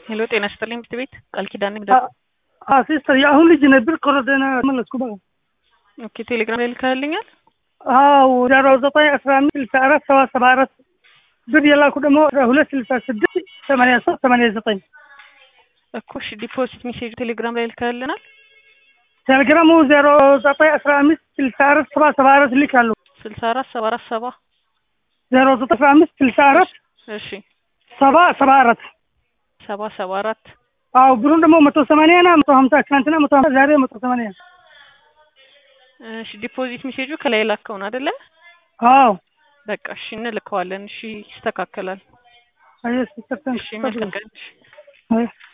ሄሎ ጤና ይስጥልኝ ምክት ቤት ቃል ኪዳን ነኝ። ሲስተር የአሁን ልጅ ነበር ኮረደና መለስኩ በቃ ኦኬ ቴሌግራም ላይ ልካልኛል። አዎ ዜሮ ዘጠኝ አስራ አምስት ስልሳ አራት ሰባ ሰባ አራት ብር የላኩ ደግሞ አስራ ሁለት ስልሳ ስድስት ሰማንያ ሶስት ሰማንያ ዘጠኝ እኮ እሺ ዲፖዚት ሜሴጅ ቴሌግራም ላይ ልካልናል። ቴሌግራሙ ዜሮ ዘጠኝ አስራ አምስት ስልሳ አራት ሰባ ሰባ አራት ልካለሁ። ስልሳ አራት ሰባ አራት ሰባ ዜሮ ዘጠኝ አስራ አምስት ስልሳ አራት እሺ ሰባ ሰባ አራት ሰባ ሰባ አራት አዎ ብሩን ደግሞ መቶ ሰማንያ ና መቶ ሀምሳ ትናንትና መቶ ሀምሳ ዛሬ መቶ ሰማንያ እሺ ዲፖዚት ሜሴጁ ከላይ ላከውን አይደለ? አዎ በቃ እሺ እንልከዋለን። እሺ ይስተካከላል። አየህ ሲስተር እሺ መልካም ቀን። እሺ አየህ